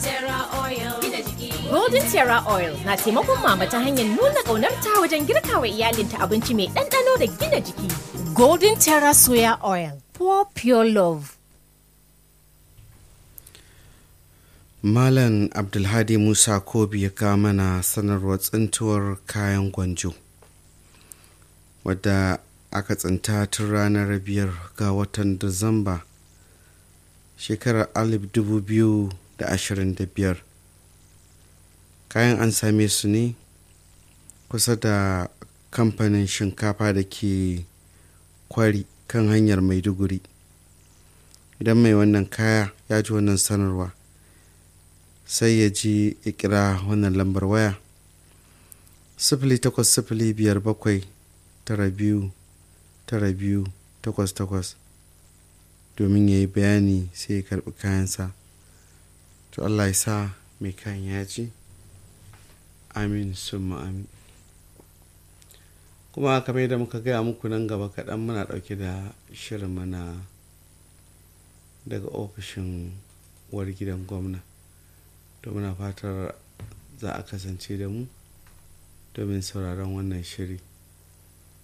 Golden Terra Oil na taimakon mama ta hanyar nuna ƙaunarta wajen girka wa iyalinta abinci mai ɗanɗano da gina jiki. Golden Terra Soya Oil, for pure love. Malam Abdulhadi Musa Kobi ya kawo mana sanarwar tsintuwar kayan gwanjo wadda aka tsinta tun ranar biyar ga watan Disamba shekarar 2025 kayan an same su ne kusa da kamfanin shinkafa da ke kwari kan hanyar maiduguri idan mai wannan kaya ya ji wannan sanarwa sai ya ji ya kira wannan lambar waya sifili takwas sifili biyar bakwai tara biyu tara biyu takwas takwas domin ya yi bayani sai ya karbi kayansa to allah ya sa mai kayan ya ji amin sun amin kuma kamar da muka gaya muku nan gaba kaɗan muna ɗauke da shirin mana daga ofishin uwar gidan gwamna to muna fatar za a kasance da mu domin sauraron wannan shiri